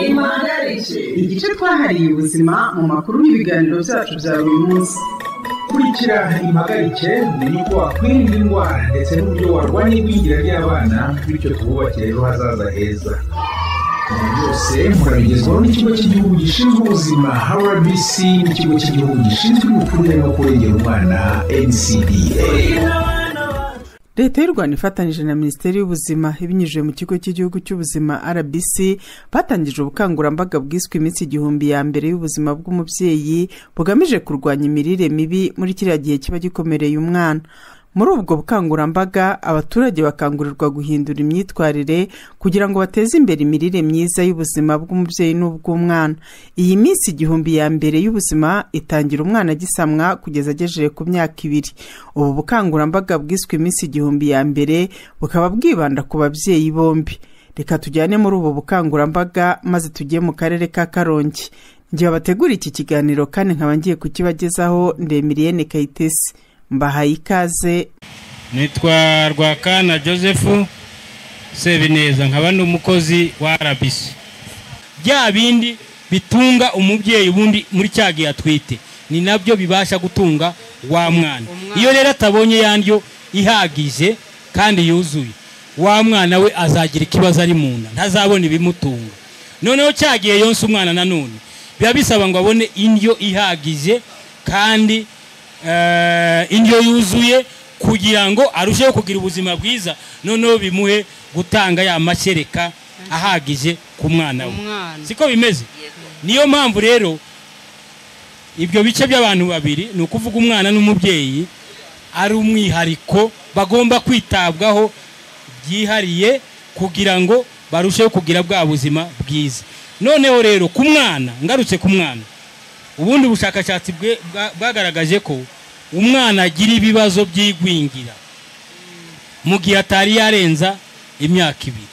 impagarike igice twahariye ubuzima mu makuru n'ibiganiro byacu bya buri munsi kurikira impagarike ni uko wakwirinda indwara ndetse n'uburyo warwanya igwingira ry'abana bityo twubakire ejo hazaza heza ibi byose murabigezwaho n'ikigo cy'igihugu gishinzwe ubuzima rbc n'ikigo cy'igihugu gishinzwe imikurire no kurengera umwana ncda leta y'u rwanda ifatanyije na minisiteri y'ubuzima ibinyujije mu kigo cy'igihugu cy'ubuzima rbc batangije ubukangurambaga bwiswe iminsi igihumbi ya mbere y'ubuzima bw'umubyeyi bugamije kurwanya imirire mibi muri kiriya gihe kiba gikomereye umwana muri ubwo bukangurambaga abaturage bakangurirwa guhindura imyitwarire kugira ngo bateze imbere imirire myiza y'ubuzima bw'umubyeyi n'ubw'umwana iyi minsi igihumbi ya mbere y'ubuzima itangira umwana agisamwa kugeza agejeje ku myaka ibiri ubu bukangurambaga bwiswe iminsi igihumbi ya mbere bukaba bwibanda ku babyeyi bombi reka tujyane muri ubu bukangurambaga maze tujye mu karere ka karongi njye bategura iki kiganiro kandi nkaba ngiye kukibagezaho ndemiriyene kayitesi mbahaye ikaze nitwa rwakana joseph sebineza nkaba ni umukozi wa rbc bya bindi bitunga umubyeyi ubundi muri cya gihe atwite ni nabyo bibasha gutunga wa mwana iyo rero atabonye ya ndyo ihagije kandi yuzuye wa mwana we azagira ikibazo ari mu nda ntazabona ibimutunga noneho cya gihe yonsa umwana nanone biba bisaba ngo abone indyo ihagije kandi indyo yuzuye kugira ngo arusheho kugira ubuzima bwiza noneho bimuhe gutanga ya mashereka ahagije ku mwana we siko bimeze niyo mpamvu rero ibyo bice by'abantu babiri ni ukuvuga umwana n'umubyeyi ari umwihariko bagomba kwitabwaho byihariye kugira ngo barusheho kugira bwa buzima bwiza noneho rero ku mwana ngarutse ku mwana ubundi bushakashatsi bwagaragaje ko umwana agira ibibazo by'igwingira mu gihe atari yarenza imyaka ibiri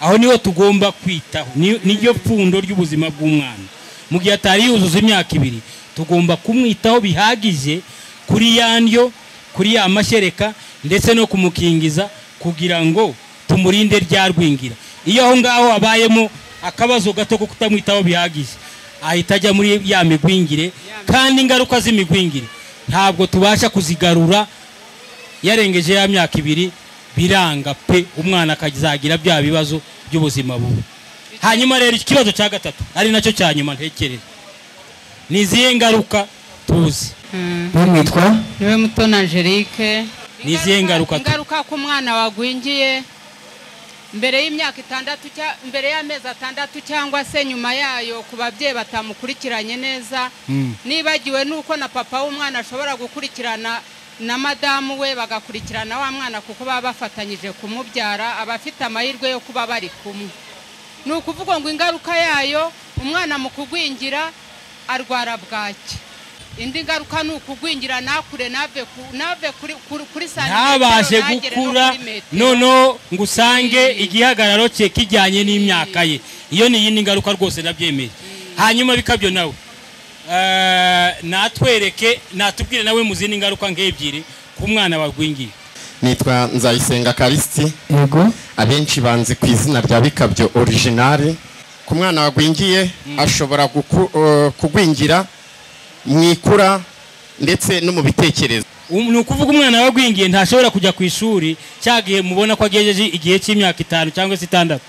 aho niho tugomba kwitaho niryo pfundo ry'ubuzima bw'umwana mu gihe atari yuzuza imyaka ibiri tugomba kumwitaho bihagije kuri ya ndyo kuri ya mashereka ndetse no kumukingiza kugira ngo tumurinde rya rwingira iyo aho ngaho habayemo akabazo gato ko kutamwitaho bihagije ahita ajya muri ya migwingire kandi ingaruka z'imigwingire ntabwo tubasha kuzigarura yarengeje ya myaka ibiri biranga pe umwana akazagira bya bibazo by'ubuzima bubi hanyuma rero ikibazo cya gatatu ari nacyo cya nyuma ntekereza ni izihe ngaruka tuzi bamwitwa niwe muto na angelique Ni izihe ngaruka tu- ingaruka ko umwana wagwingiye mbere y'imyaka itandatu cya- mbere y'amezi atandatu cyangwa se nyuma yayo ku babyeyi batamukurikiranye neza nibagiwe nuko na papa w'umwana ashobora gukurikirana na madamu we bagakurikirana wa mwana kuko baba bafatanyije kumubyara aba afite amahirwe yo kuba bari kumwe ni ukuvuga ngo ingaruka yayo umwana mu kugwingira arwara bwaki indi ngaruka ni ukugwingira ntakure ntave ku- ntave kuri- kuri- kuri santimetero ntabashe ntagere no gukura kuri metero. noneho ngo usange igihagararo cye kijyanye n'imyaka ye iyo ni iyindi ngaruka rwose nabyemeye hanyuma bikabyo nawe eh, natwereke natubwire nawe mu zindi ngaruka nk'ebyiri ku mwana wagwingiye nitwa nzayisenga karisiti yego abenshi banzi ku izina rya bikabyo orijinari ku mwana wagwingiye ashobora guku- eh, kugwingira mu ikura ndetse no mu bitekerezo Um- ni ukuvuga umwana wagwingiye ntashobora kujya ku ishuri cya gihe mubona ko agejeje igihe cy'imyaka itanu cyangwa se itandatu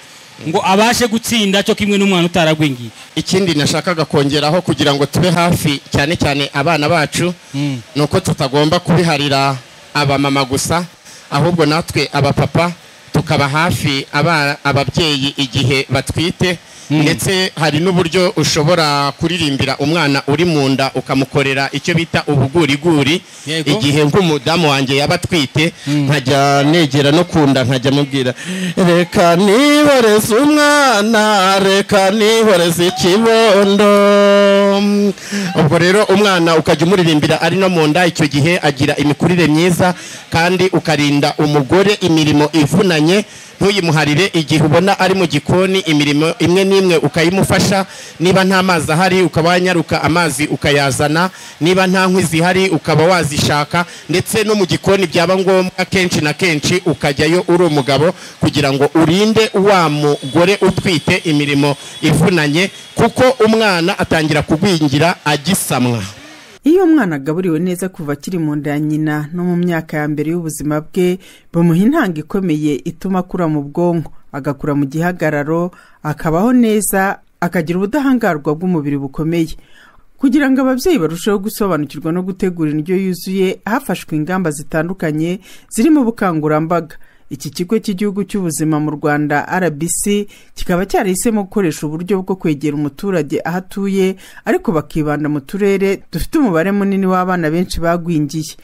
ngo abashe gutsinda cyo kimwe n'umwana utaragwingiye ikindi nashakaga kongeraho kugira ngo tube hafi cyane cyane abana bacu ni uko tutagomba kubiharira abamama gusa ahubwo natwe abapapa tukaba hafi aba- ababyeyi igihe batwite ndetse hari n'uburyo ushobora kuririmbira umwana uri mu nda ukamukorera icyo bita ubuguriguri Yego. igihe nk'umudamu wanjye yaba atwite nkajya negera no ku nda nkajya mubwira reka nihoreze umwana reka nihoreze ikibondo ubwo rero umwana ukajya umuririmbira ari no mu nda icyo gihe agira imikurire myiza kandi ukarinda umugore imirimo ivunanye ntuyimuharire igihe ubona ari mu gikoni imirimo imwe n'imwe ukayimufasha niba nta mazi ahari ukaba wanyaruka amazi ukayazana niba nta nkwi zihari ukaba wazishaka ndetse no mu gikoni byaba ngombwa kenshi na kenshi ukajyayo uri umugabo kugira ngo urinde wa mugore utwite imirimo ivunanye kuko umwana atangira kugwingira agisamwa iyo umwana agaburiwe neza kuva akiri mu nda ya nyina no mu myaka ya mbere y'ubuzima bwe bamuha intanga ikomeye ituma akura mu bwonko agakura mu gihagararo akabaho neza akagira ubudahangarwa bw'umubiri bukomeye kugira ngo ababyeyi barusheho gusobanukirwa no gutegura indyo yuzuye hafashwe ingamba zitandukanye zirimo ubukangurambaga iki kigo cy'igihugu cy'ubuzima mu rwanda rbc kikaba cyarahisemo gukoresha uburyo bwo kwegera umuturage aho atuye ariko bakibanda mu turere dufite umubare munini w'abana benshi bagwingiye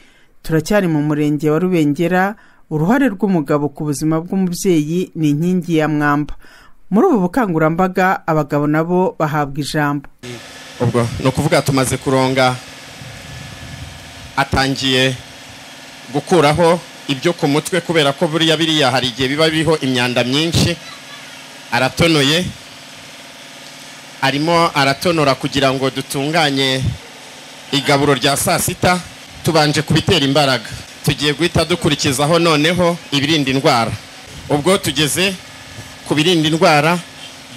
turacyari mu murenge wa rubengera uruhare rw'umugabo ku buzima bw'umubyeyi ni inkingi ya mwamba muri ubu bukangurambaga abagabo nabo bahabwa ijambo ubwo ni ukuvuga tumaze kuronga atangiye gukuraho ibyo ku mutwe kubera ko buriya biriya hari igihe biba biriho imyanda myinshi aratonoye arimo aratonora kugira ngo dutunganye igaburo rya saa sita tubanje kubitera imbaraga tugiye guhita dukurikizaho noneho ibirinda indwara ubwo tugeze ku birinda indwara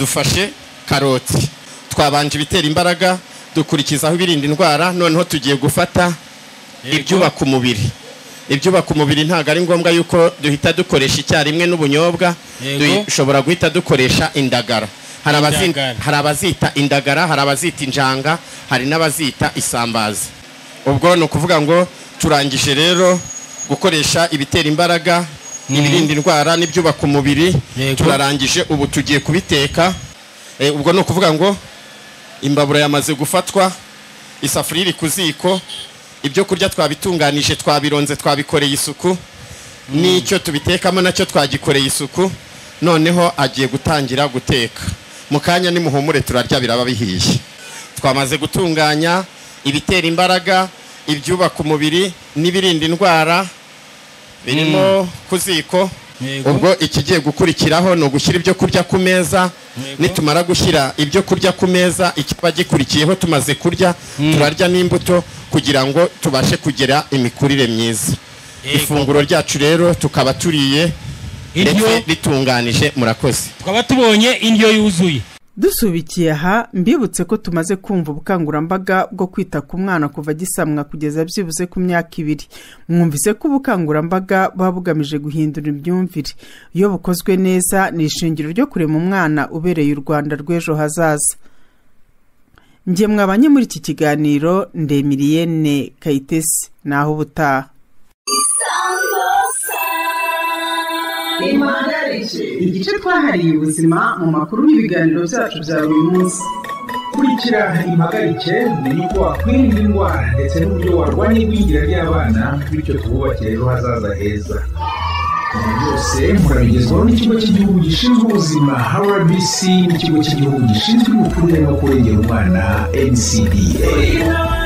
dufashe karoti twabanje ibitera imbaraga dukurikizaho ibirinda indwara noneho tugiye gufata ibyubaka umubiri ibyubaka umubiri ntabwo ari ngombwa yuko duhita dukoresha icyarimwe n'ubunyobwa Yego. dushobora guhita dukoresha indagara Hari abazi- Indagara. hari abazita indagara hari abazita injanga hari n'abazita isambaza ubwo ni ukuvuga ngo turangije rero gukoresha ibitera imbaraga ibirinda indwara n'ibyubaka umubiri Yego. turarangije ubu tugiye kubiteka Eh, ubwo ni ukuvuga ngo imbabura yamaze gufatwa isafuriya iri ku ziko ibyo kurya twabitunganije twabironze twabikoreye isuku n'icyo tubitekamo nacyo twagikoreye isuku noneho agiye gutangira guteka mu kanya nimuhumure turarya biraba bihiye twamaze gutunganya ibitera imbaraga ibyubaka umubiri n'ibirinda indwara birimo ku ziko Yego. ubwo ikigiye gukurikiraho ni ugushyira ibyo kurya ku meza Yego. nitumara gushyira ibyo kurya ku meza ikiba gikurikiyeho tumaze kurya turarya n'imbuto kugira ngo tubashe kugira imikurire myiza Yego. ifunguro ryacu rero tukaba turiye Iryo- ndetse ritunganije murakoze tukaba tubonye indyo yuzuye dusubikiye aha mbibutse ko tumaze kumva ubukangurambaga bwo kwita ku mwana kuva agisamwa kugeza byibuze ku myaka ibiri mwumvise ko ubukangurambaga buba bugamije guhindura imyumvire iyo bukozwe neza ni ishingiro ryo kurema umwana ubereye u rwanda rw'ejo hazaza njye mwabanye muri iki kiganiro ndemiriyene kayitesi naho ubutaha impagarike igice twahariye ubuzima mu makuru n'ibiganiro byacu bya buri munsi kurikira impagarike umenye uko wakwirinda indwara ndetse n'uburyo warwanya igwingira ry'abana bityo twubakire ejo hazaza heza ibi byose murabigezwaho n'ikigo cy'igihugu gishinzwe ubuzima rbc n'ikigo cy'igihugu gishinzwe imikurire no kurengera umwana ncda